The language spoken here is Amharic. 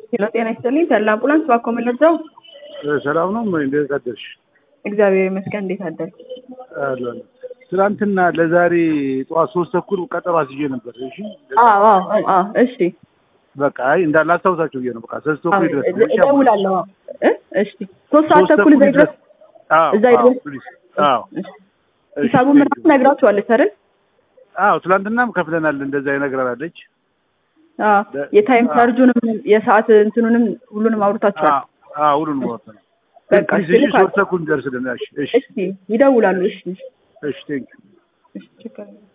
ሄሎ ጤና ይስጥልኝ ተላ አምቡላንስ ባኮ መለዛው ሰላም ነው። እንዴት አደርሽ? እግዚአብሔር ይመስገን እንዴት አደርክ? አለን። ትናንትና ለዛሬ ጠዋት ሶስት ተኩል ቀጠሮ አስይዤ ነበር። እሺ አዎ አዎ አዎ እሺ በቃ አይ እንዳለ አስታውሳቸው ብዬ ነው። በቃ ሶስት ተኩል ድረስ ነው። እሺ እደውላለሁ እ እሺ ሶስት ሰዓት ተኩል እዛ ይድረስ አዎ እዛ አዎ ይድረስ ፕሊዝ። አዎ ሂሳቡ ምናምን ነግራችኋለች አይደል? አዎ ትናንትናም ከፍለናል። እንደዛ ይነግረናለች። አዎ የታይም ቻርጁንም የሰዓት እንትኑንም ሁሉንም አውርታችኋል። አዎ አዎ ሁሉንም ወጥተናል። በቃ ፕሊዝ እሺ ሶስት ተኩል እንደርስልን። እሺ እሺ እሺ ይደውላሉ። እሺ እሺ ቴንክ እሺ ችግር የለም።